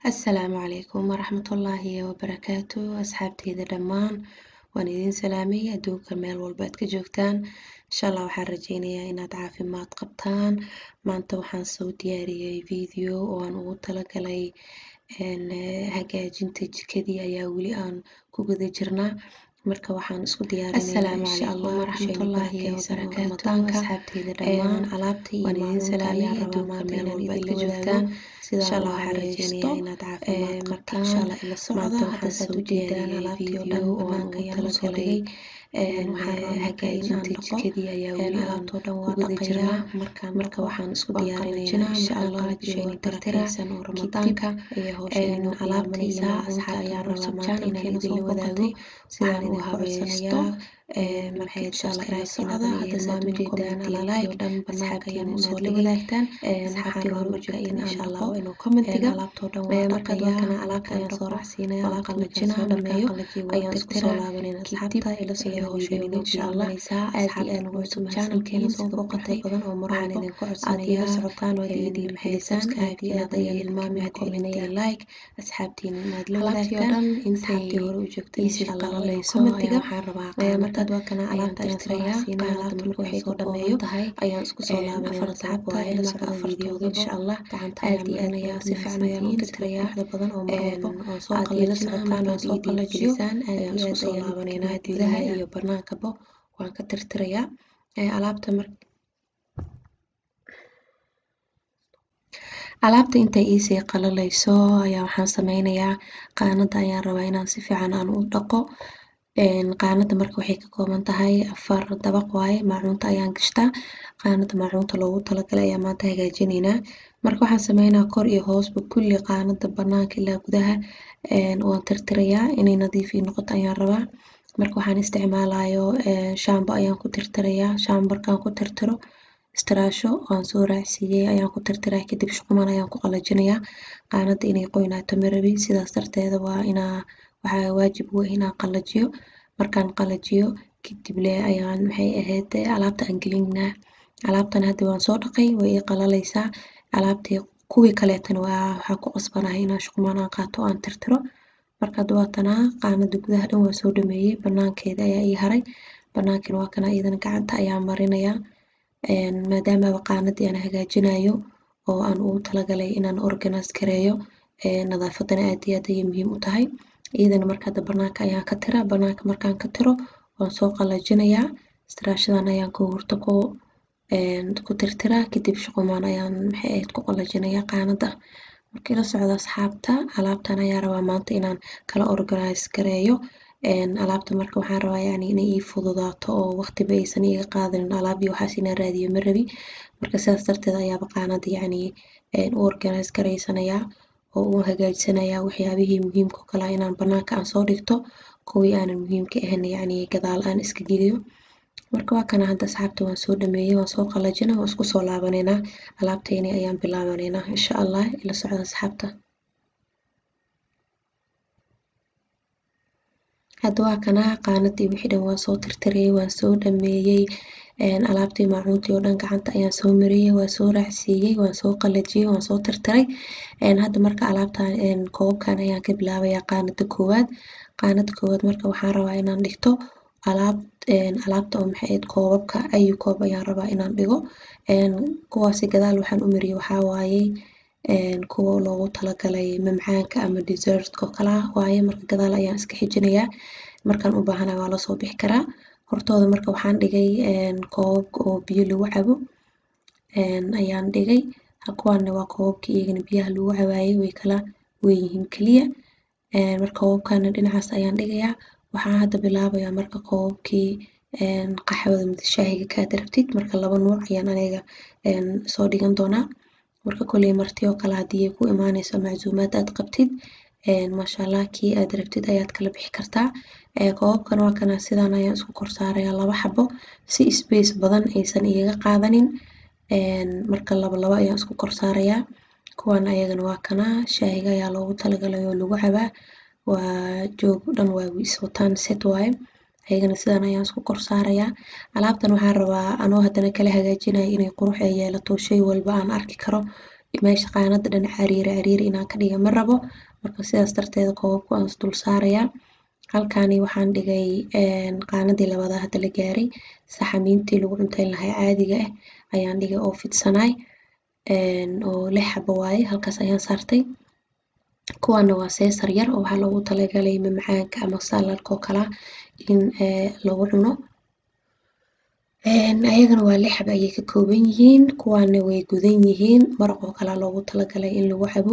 Asalaamu calaykum waraxmatullaahi wabarakaatu asxaabteyda dhammaan waan idin salaamay adduunka meel walba aad ka joogtaan insha allah waxaan rajeynayaa inaad caafimaad qabtaan maanta waxaan soo diyaariyey video oo aan ugu talagalay hagaajinta jikadii ayaa weli aan ku guda jirnaa marka waxaan isku diyaarinaynaa insha allah waraxmatullaahi wabarakaatu asxaabteyda dhammaan alaabtii iyo maacuunta ayaan rabaa maanta inaan idinla joogtaan insha allah waxaan rajeynayaa inaad caafimaad qabtaan maanta waxaan soo diyaariyey video oo aan ugu talagalay hagaajinta jikadii ayaa weli aan ku guda jirnaa marka waxaan isku diyaarinaynaa insha allah bishayni barakeysan oo ramadaanka alaabta iyo maacuunta ayaan rabaa maanta inaan idinla wadaago sidaan u habeesto marka insha allah ila socda hadda saad ujeedaan like dhan banaanka ayaan usoo wadaagtaan asxaabtii hore u joogteen insha allah waa inuu commentiga alaabtoo dhan waa dhaqayaa alaabta ayaan soo raacsiinaya waa qalajinaa dhameeyo ayaan isku soo laabanayna asxaabta ila socda hawsheena insha allah aad iyo aad ugu cusub channelkeena soo booqatay badan oo mar walba idinku codsanaya la socotaan waad iga dhiirigelisaan aad iyo aad ayaan ilmaami commentiga like asxaabtiina inaad la wadaagtaan asxaabtii hore u joogtay insha allah commentiga waxaan rabaa markaad waa kana alaabta ayaan soo raacsiinaya alaabta marka waxay soo dhameeyo ayaan isku soo laabanayna asxaabta ila socda videoga insha allah aad iyo aad ayaa si fiican ayaan u tirtirayaa badan oo mar walba oo soo qalajinaa markaan soo qalajiyo ayaan isku soo laabanayna gudaha iyo banaankaba waan ka tirtirayaa alaabta mar alaabta intay iisii qalalayso ayaa waxaan sameynayaa qaanada ayaan rabaa inaan si fiican aan u dhaqo qaanada marka waxay ka kooban tahay afar dabaq waaye maacuunta ayaan gashtaa qaanada maacuunta loogu talagalay ayaa maanta hagaajineynaa marka waxaan sameynaa kor iyo hoosba kulli qaanada banaanka ilaa gudaha waan tirtirayaa inay nadiif ii noqoto ayaan rabaa marka waxaan isticmaalayo shaambo ayaan ku tirtirayaa shaambo markaan ku tirtiro istiraasho waan soo raacsiiyey ayaan ku tirtiraa kadib shuquman ayaan ku qalajinayaa qaanada inay qoynaato marabi sidaas darteeda waa inaa waxaa waajib u ah inaan qalajiyo markaan qalajiyo kadib leh ayaan maxay ahayd alaabta aan gelinaa alaabtan hadda waan soo dhaqay way ii qalalaysaa alaabtii kuwii kaleetana waa waxaa ku qasbanahay inaan shuqumaan aan qaato aan tirtiro marka hadda waa tanaa qaanada gudaha dhan waa soo dhameeyey banaankeeda ayaa ii haray banaankina waa kana iyadana gacanta ayaan marinayaa maadaamaba qaanadii aan hagaajinayo oo aan ugu talagalay inaan organize gareeyo nadaafadana aad iyo aad ayay muhiim u tahay iyadana marka hadda banaanka ayaan ka tiraa banaanka markaan ka tiro waan soo qalajinayaa istiraashadan ayaan ku hurta ku ku tirtiraa kadib shuqumaan ayaan maxay ahayd ku qalajinayaa qaanada marka ila socda asxaabta alaabtan ayaa rabaa maanta inaan kala organize gareeyo alaabta marka waxaan rabaa yani inay ii fududaato oo waqtiba aysan iga qaadanin alaab iyo waxaas inaan raadiyo ma rabi marka sidaas darteed ayaaba qaanada yacni u organize garaysanayaa oo u hagaajisanayaa waxyaabihii muhiimka oo kale inaan banaanka aan soo dhigto kuwii aanan muhiimka ahayn yacni gadaal aan iska geliyo marka waa kana hadda asxaabta waan soo dhameeyey waan soo qalajina waan isku soo laabanaynaa alaabteyni ayaan bilaabanaynaa insha allah ila socda asxaabta hadda waa kana qaanadii wixii dhan waan soo tirtirayey waan soo dhameeyey alaabtii maacuuntii oo dhan gacanta ayaan soo mariyey waan soo raacsiiyey waan soo qalajiyey waan soo tirtiray hadda marka alaabtan koobabkan ayaan ka bilaabayaa qaanada koowaad qaanada koowaad marka waxaan rabaa inaan dhigto alaab alaabta oo maxay ahayd koobabka ayu koob ayaan rabaa inaan dhigo kuwaasi gadaal waxaan u mariyey waxaa waaye kuwa loogu talagalay mamcaanka ama dessertka oo kale ah waaye marka gadaal ayaan iska xijinayaa markaan u baahanahay waa lasoo bixi karaa hortooda marka waxaan dhigay koobabka oo biyo lagu cabo ayaan dhigay kuwaana waa koobabkii iyagana biyaha lagu cabaayay way kala weynyihiin keliya marka koobabkana dhinacaas ayaan dhigayaa waxaan hadda bilaabayaa marka koobabkii qaxwada mise shaahiga kaad rabtid marka laba nuuc ayaan aniga soo dhigan doonaa marka kolley marti oo kale haddii ay ku imaaneyso macsuumaad aad qabtid maasha allah kii aad rabtid ayaad kala bixi kartaa koobabkan waa kana sidaan ayaan isku kor saarayaa laba xabo si space badan aysan igaga qaadanin marka laba laba ayaan isku kor saarayaa kuwan ayagana waa kana shaahiga ayaa loogu talagalay oo lagu cabaa waa joog dhan waa iswataan set waaye ayagana sidaan ayaan isku kor saarayaa alaabtan waxaan rabaa anoo haddana kala hagaajinaya inay qurux ay yeelato shay walba aan arki karo meesha qaanada dhan cariiri cariiri inaan ka dhiga ma rabo marka sidaas darteeda koobabku aan is dul saarayaa halkani waxaan dhigay qaanadii labaad hadda la gaaray saxamiintii lagu cunteyn lahaa caadiga ah ayaan dhigay oo fidsanaay oo lix xabo waaye halkaas ayaan saartay kuwaana waa seesar yar oo waxaa loogu talagalay mamacaanka ama saladka oo kala in lagu cuno ayagana waa lix xabo ayay ka kooban yihiin kuwaana way gudan yihiin maraq oo kalaa loogu talagalay in lagu cabo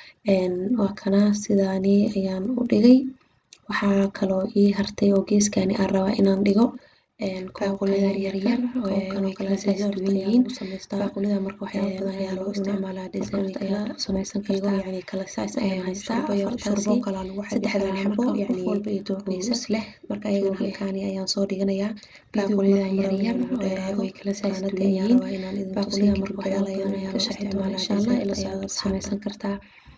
waa kana sidaani ayaan u dhigay waxaa kaloo ii hartay oo geeskani aan rabaa inaan dhigo baaqulida yaryar oo kanoo kala duwan yihiin baaqulida marka waxyaabo badan ayaa loo isticmaalaa dessert ayaa samaysan kartaa yani kala size ayaan haystaa shurbo kalaa lagu cabi karaa xabo yani walba iyo dooqiisa leh marka ayagana halkaani ayaan soo dhiganayaa baaqulida yaryar way kala size duwan yihiin baaqulida marka waxyaalo ayaan ka sharxi doonaa insha allah ayaad samaysan kartaa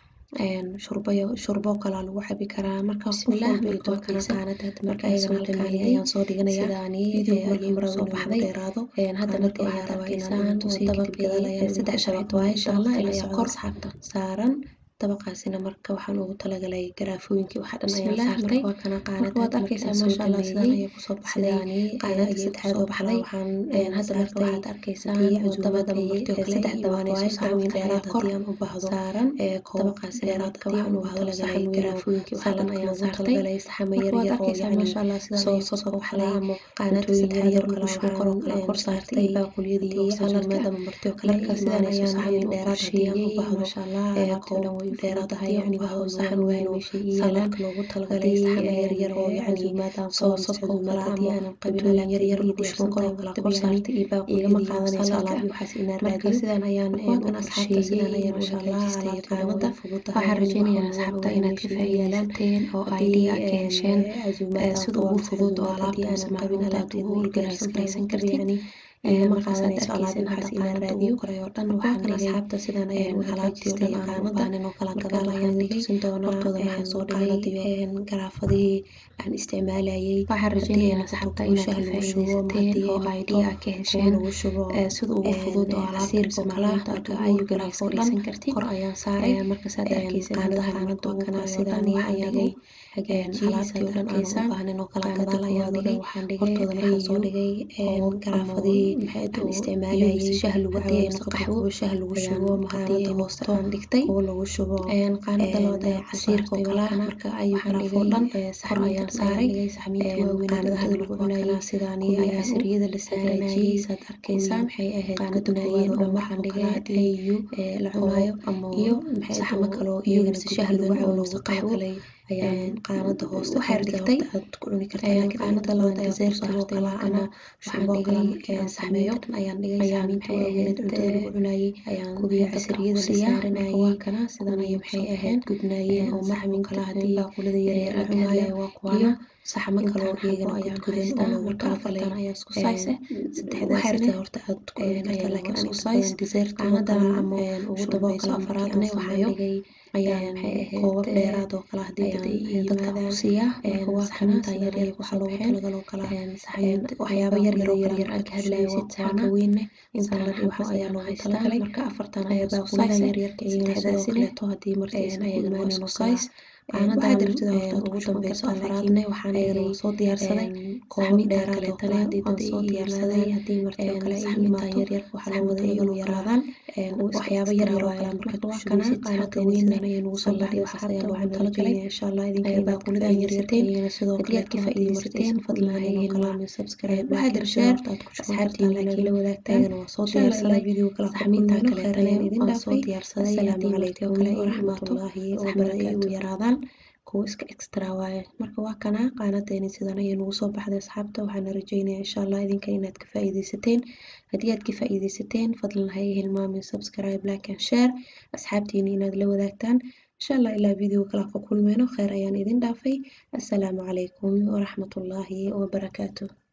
shurbayo shurbo kalaa lagu cabi karaa marka bismillah marka waa kana qaanada marka ayagana halkaani ayaan soo dhiganayaa sidaani ayay marada soo baxday dheeraado haddana dee waxaad arkaysaan dabaqii saddex shabeed waaye insha allah ilaa kor saaran dabaqaasina marka waxaan ugu talagalay garaafooyinkii waxa dhan ayaan saartay waa kana qaanada waad arkaysaa maasha allah sidaan ayay kusoo baxday qaanada saddexaad oo baxday waxaan hadda marka waxaad arkaysaan dabaqii saddex dabaq waaye saxamiin dheeraad kor u baahdo saaran dabaqaas dheeraadka waxaan ugu talagalay garaafooyinkii waxa dhan ayaan saartay saxamo yar yar oo yani maasha allah sidaan ayay kusoo baxday qaanada saddexaad yar kala waxaan kor oo kala kor saartay baaquliyadii oo saxamada martay oo kale marka sidaan ayaan saxamiin dheeraad hadii aan u baahdo maasha allah alaabta way dheeraadahay yani waxa saxan weyn oo saladka loogu talagalay saxan yar yar oo yani maadaama soosaska oo kala hadii aanan qabin alaab yar yar iyo dishman kor oo kala kor saartay iyo baaquliyadii qaadanayso alaab iyo waxaas inaan raadiyo sidaan ayaan u asxaabta sidaan ayaan masha allah alaabta qaanada waxaan rajaynayaa asxaabta inaad ka faa'iidaysateen oo idea ka hesheen sida ugu fudud oo alaabta aanan qabin alaabta ugu organize garaysan kartid markaasaad arkaysan waxaas inaan raadiyo koray oo dhan waxaan asxaabta sidaan ayaan alaabtii oo dhan aan u baahneen oo kala gadaal ayaan tusin doonaa hortooda waxaan soo dhigay garaafadihii aan isticmaalayay waxaan rajaynayaa asxaabta inaad ka faa'iidaysateen oo idea ka hesheen sida ugu fudud oo alaabta macalinta marka ayu garaaf oo dhan kor ayaan saaray markaasaad arkaysan qaanadaha qaanada oo kana sidaan ayaan dhigay alaabtii oo dhan aan u baahnayn oo kala gadaal ayaan dhigay hortooda waxaan soo dhigay garaafadihii aan isticmaalayay shaah lagu cabo mise qaxwo shaah lagu shubo qaanada hooste aan dhigtay oo lagu shubo qaanada labaad ee casiirka oo kala marka ayu garaaf oo dhan kor ayaan saaray qaanada hadda lagu cunayay sidaani ayaa casiriyada la saaranayay saad arkaysaan maxay ahayd qaanada koowaad oo dhan waxaan dhigay ayu la cunayo iyo saxamo kale oo iyagana shaah lagu cabo mise qaxwo ayaan qaanada hooste waxay dhigtay aad ku cuni kartaa laakiin qaanada labaad desertka oo kala ana waxaan dhigay saxmeeyo ayaan dhigay saxmiinta waaweyned cuntada lagu cunayay ayaan kubiya casiriyada la saaranayay waa kana sidan ayay maxay ahayd gudnaayeen oo marxamo kala hadii baaqulada yaryar la cunayo waa kuwana saxamo kale oo iyagana ayaa gudan oo loogu talagalay ayaa isku sayse saddexdaasna horta aad ku cuni kartaa laakiin aan isku says dessert qaanada ama ugu dambayso afaraadna waxaan dhigay ayaan maxay ahayd koobab dheeraad oo kala hadii ayaan dadka ku siiyaa marka waa saxamiinta yaryar waxaa loogu talagaloo kala waxyaabo yaryar oo yaryar aan ka hadlayo waa kuwaana weyne intaan waxo ayaa loogu talagalay marka afartan ayaa baaqulidan yaryarka iyagana sidoo kaleeto hadii martiis ayagana waa isku says qaanadan ugu dambeyso afaraadna waxaan iyadana soo diyaarsaday koobab dheeraad oo kale hadii dad soo diyaarsaday hadii marti oo kale saxamiinta yaryarka waxaa loo wada iyagana yaraadaan waxyaabo yaryar oo kale markaad ku shubaysid qaanada weynan ayay nagu soo baxday waxaas ayaa loogu talagalay insha allah idinka baaqulidan yaryarteen iyagana sidoo kale aad ka faa'iidaysateen fadlan hayeen laamin subscribe waxaad share asxaabtiina laakiin la wadaagtaan iyagana waa soo diyaarsaday video kala saxamiinta kaleetana waan soo diyaarsaday asalaamu calaykum waraxmatullaahi wabarakaatu yaraadaan kuwa iska extra waaye marka waa kana qaanadeeni sidan ayay nagu soo baxday asxaabta waxaana rajaynayaa insha allah idinka inaad ka faa'iidaysateen haddii aad ka faa'iidaysateen fadlan ha hilmaamin subscribe like and share asxaabtiina inaad la wadaagtaan insha allah ilaa video kala ka kulmeyno kheyr ayaan idin dhaafay assalaamu calaykum waraxmatullaahi wabarakaatu